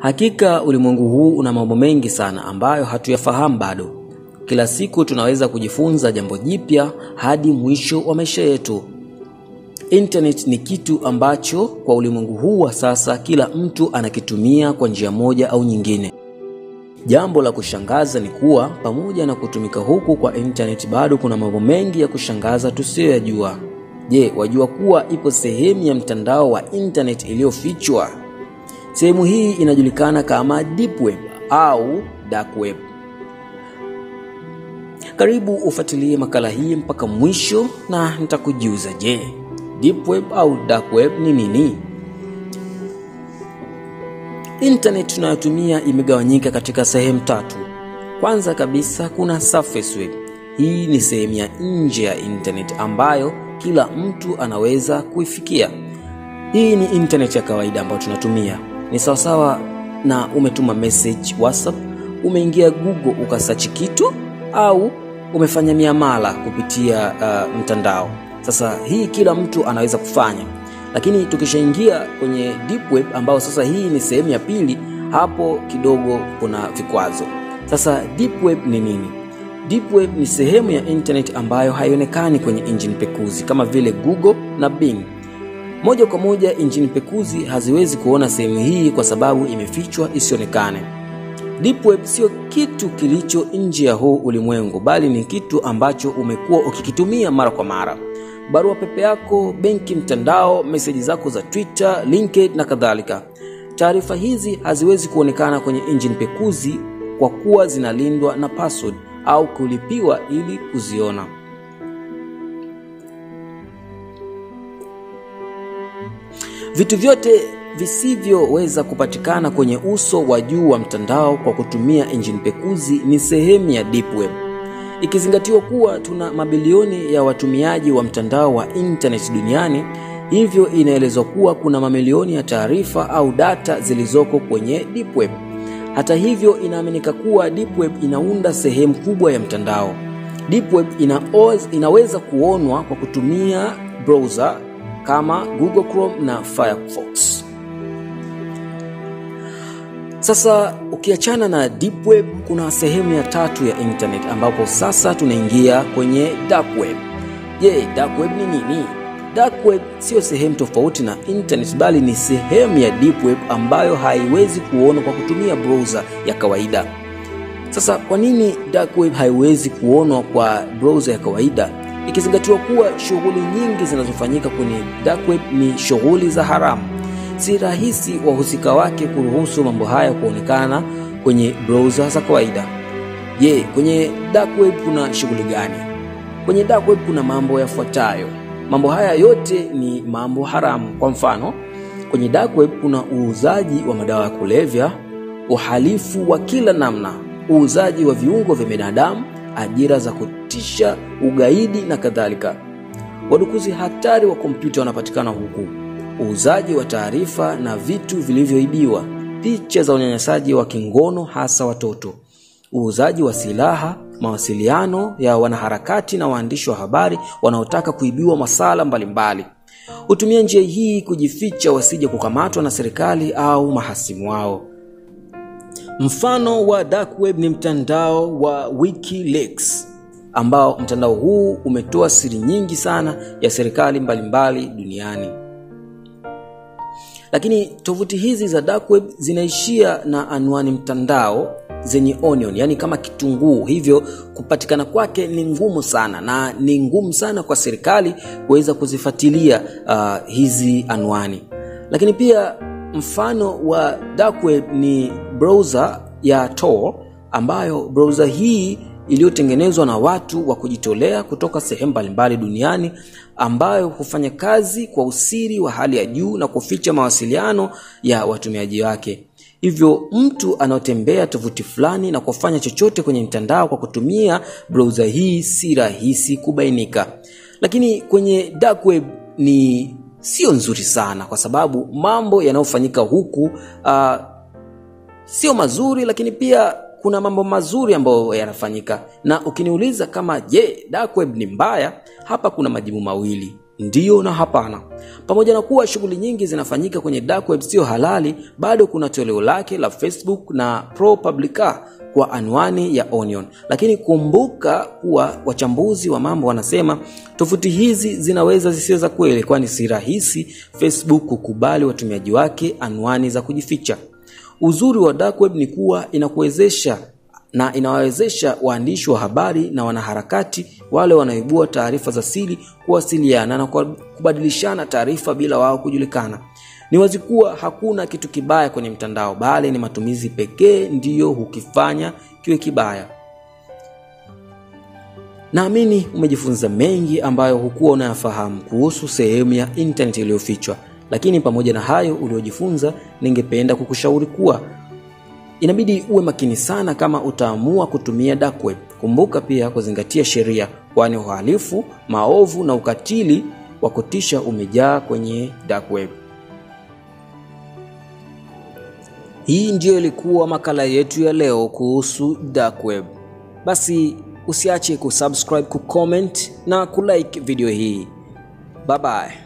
Hakika ulimwengu huu una mambo mengi sana ambayo hatuyafahamu bado. Kila siku tunaweza kujifunza jambo jipya hadi mwisho wa maisha yetu. Internet ni kitu ambacho kwa ulimwengu huu wa sasa kila mtu anakitumia kwa njia moja au nyingine. Jambo la kushangaza ni kuwa pamoja na kutumika huku kwa internet bado kuna mambo mengi ya kushangaza tusiyoyajua. Je, wajua kuwa ipo sehemu ya mtandao wa internet iliyofichwa? Sehemu hii inajulikana kama deep web au dark web. Karibu ufuatilie makala hii mpaka mwisho na nitakujuza, je, deep web au dark web ni nini? Internet tunayotumia imegawanyika katika sehemu tatu. Kwanza kabisa kuna surface web. Hii ni sehemu ya nje ya internet ambayo kila mtu anaweza kuifikia. Hii ni internet ya kawaida ambayo tunatumia, ni sawasawa na umetuma message WhatsApp, umeingia Google ukasachi kitu au umefanya miamala kupitia uh, mtandao. Sasa hii kila mtu anaweza kufanya, lakini tukishaingia kwenye deep web ambao sasa hii ni sehemu ya pili, hapo kidogo kuna vikwazo. Sasa deep web ni nini? Deep web ni sehemu ya internet ambayo haionekani kwenye injini pekuzi kama vile Google na Bing. Moja kwa moja injini pekuzi haziwezi kuona sehemu hii kwa sababu imefichwa isionekane. Deep web sio kitu kilicho nje ya huu ulimwengu, bali ni kitu ambacho umekuwa ukikitumia mara kwa mara. Barua pepe yako, benki mtandao, meseji zako za Twitter, LinkedIn na kadhalika. Taarifa hizi haziwezi kuonekana kwenye injini pekuzi kwa kuwa zinalindwa na password au kulipiwa ili kuziona. Vitu vyote visivyoweza kupatikana kwenye uso wa juu wa mtandao kwa kutumia injini pekuzi ni sehemu ya deep web. Ikizingatiwa kuwa tuna mabilioni ya watumiaji wa mtandao wa internet duniani, hivyo inaelezwa kuwa kuna mamilioni ya taarifa au data zilizoko kwenye deep web. Hata hivyo, inaaminika kuwa deep web inaunda sehemu kubwa ya mtandao. Deep web inaoz, inaweza kuonwa kwa kutumia browser kama Google Chrome na Firefox. Sasa ukiachana na deep web, kuna sehemu ya tatu ya internet ambapo sasa tunaingia kwenye dark web. Je, dark web ni nini? Dark web sio sehemu tofauti na internet bali ni sehemu ya deep web ambayo haiwezi kuonwa kwa kutumia browser ya kawaida. Sasa kwa nini dark web haiwezi kuonwa kwa browser ya kawaida? Ikizingatiwa kuwa shughuli nyingi zinazofanyika kwenye dark web ni shughuli za haramu. Si rahisi wahusika wake kuruhusu mambo haya kuonekana kwenye browser za kawaida. Je, kwenye dark web kuna shughuli gani? Kwenye dark web kuna mambo yafuatayo. Mambo haya yote ni mambo haramu. Kwa mfano, kwenye dark web kuna uuzaji wa madawa ya kulevya, uhalifu wa kila namna, uuzaji wa viungo vya binadamu, ajira za kutisha, ugaidi na kadhalika. Wadukuzi hatari wa kompyuta wanapatikana huku, uuzaji wa taarifa na vitu vilivyoibiwa, picha za unyanyasaji wa kingono hasa watoto, uuzaji wa silaha, mawasiliano ya wanaharakati na waandishi wa habari wanaotaka kuibiwa masala mbalimbali. Hutumia njia hii kujificha wasije kukamatwa na serikali au mahasimu wao. Mfano wa dark web ni mtandao wa WikiLeaks ambao mtandao huu umetoa siri nyingi sana ya serikali mbalimbali duniani. Lakini tovuti hizi za dark web zinaishia na anwani mtandao zenye onion, yani kama kitunguu, hivyo kupatikana kwake ni ngumu sana na ni ngumu sana kwa serikali kuweza kuzifuatilia uh, hizi anwani. Lakini pia mfano wa dark web ni browser ya Tor ambayo browser hii iliyotengenezwa na watu wa kujitolea kutoka sehemu mbalimbali duniani ambayo hufanya kazi kwa usiri wa hali ya juu na kuficha mawasiliano ya watumiaji wake. Hivyo mtu anaotembea tovuti fulani na kufanya chochote kwenye mtandao kwa kutumia browser hii si rahisi kubainika. Lakini kwenye dark web ni sio nzuri sana, kwa sababu mambo yanayofanyika huku uh, sio mazuri, lakini pia kuna mambo mazuri ambayo yanafanyika. Na ukiniuliza kama je, dark web ni mbaya, hapa kuna majibu mawili. Ndiyo na hapana. Pamoja na kuwa shughuli nyingi zinafanyika kwenye dark web sio halali, bado kuna toleo lake la Facebook na ProPublica kwa anwani ya Onion. Lakini kumbuka kuwa wachambuzi wa mambo wanasema tovuti hizi zinaweza zisiwe za kweli, kwani si rahisi Facebook kukubali watumiaji wake anwani za kujificha. Uzuri wa dark web ni kuwa inakuwezesha na inawawezesha waandishi wa habari na wanaharakati wale wanaoibua taarifa za siri kuwasiliana na kubadilishana taarifa bila wao kujulikana. Ni wazi kuwa hakuna kitu kibaya kwenye mtandao, bali ni matumizi pekee ndiyo hukifanya kiwe kibaya. Naamini umejifunza mengi ambayo hukuwa unayafahamu kuhusu sehemu ya intaneti iliyofichwa, lakini pamoja na hayo uliojifunza, ningependa kukushauri kuwa inabidi uwe makini sana kama utaamua kutumia dark web. Kumbuka pia kuzingatia sheria, kwani uhalifu, maovu na ukatili wa kutisha umejaa kwenye dark web. Hii ndiyo ilikuwa makala yetu ya leo kuhusu dark web. Basi usiache kusubscribe, kucomment na kulike video hii. Bye bye.